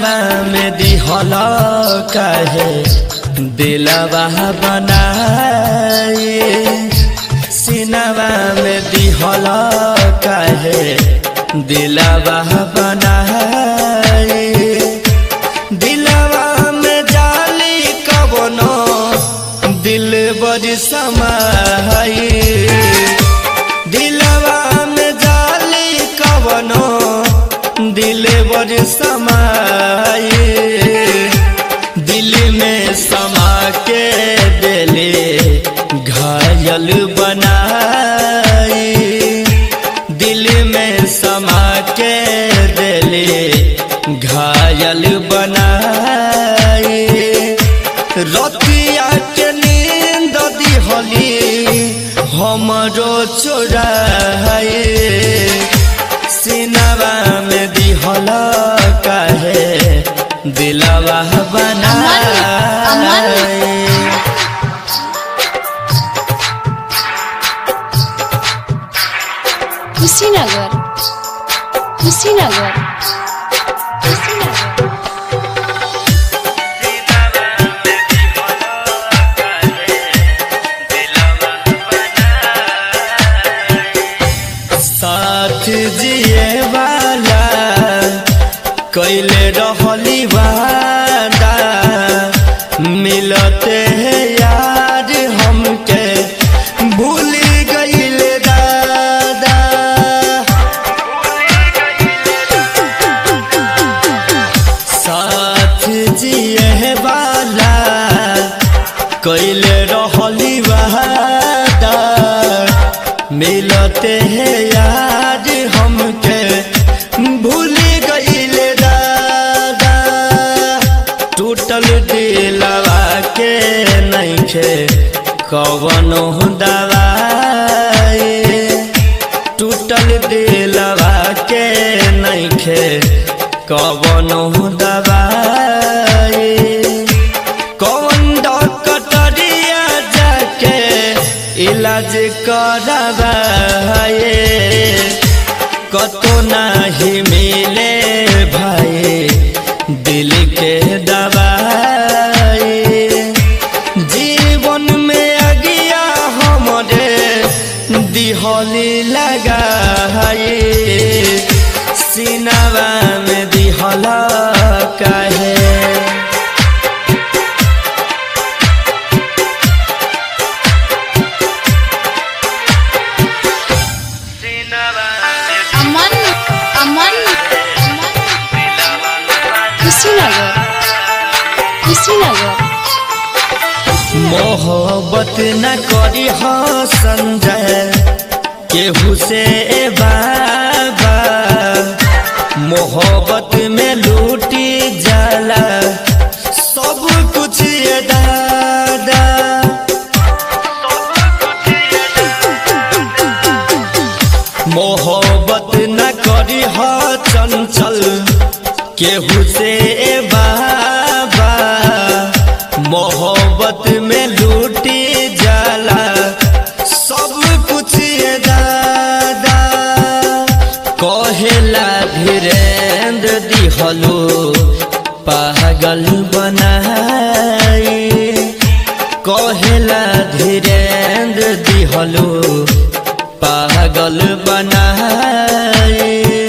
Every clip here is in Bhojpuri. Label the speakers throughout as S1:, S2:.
S1: सिनामा में दिहल काहे दिलवा बनाए सिनामा में दिहल काहे दिलवा बनाए दिलवा में जाली कवनो दिल बड़ी समाई दिलवा में जाली कवनो दिल बड़ी समाई दिल में समा के दिले घायल बनाई दिल में समा के दिले घायल बनाई रतिया के नींद दिहली हमरो चोराए सिनवा में दिहल काहे दिलवा बनाए
S2: कुशीनगर कुशीनगर कुशीनगर
S1: साथ जिए वाला कैले रहली वादा मिलते हैं यार हमके भूल गईल दादा साथ जिए वाला कैले रहली वादा मिलते हैं यार हमके भूल गईल दादा टूटल दिलवा के नइखे कवनो दवाई टूटल दिलवा के नइखे कवनो दवाई कौन डॉक्टरिया जाके इलाज करवाए कतो नहीं मिले भाई दिल के दवाई जीवन में अगिया हमरे दिहली लगाए सिनवा में दिहल काहे
S2: अमन अमन कुशीनगर कुशीनगर
S1: मोहब्बत न करी हो संजय केहू से ए बाबा मोहब्बत में लूटी जाला सब कुछ ये दादा मोहब्बत न करी हो चंचल केहू से ए बाबा मोहब्बत में लूटी जाला सब कुछ ये दादा कहेला धीरेन्द्र दिहलो पागल बनाई कहेला धीरेन्द्र दिहलो पागल बनाई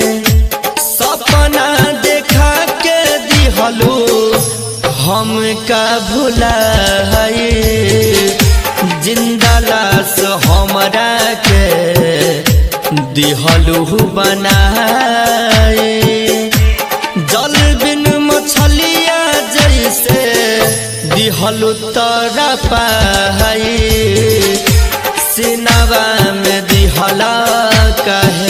S1: सपना देखा के दिहलो हमका भुलाई जिंदा लाश हमरा के दिहलू बनाए जल बिन मछलिया जैसे दिहलू तोरा पाई सिनवा में दिहला कहे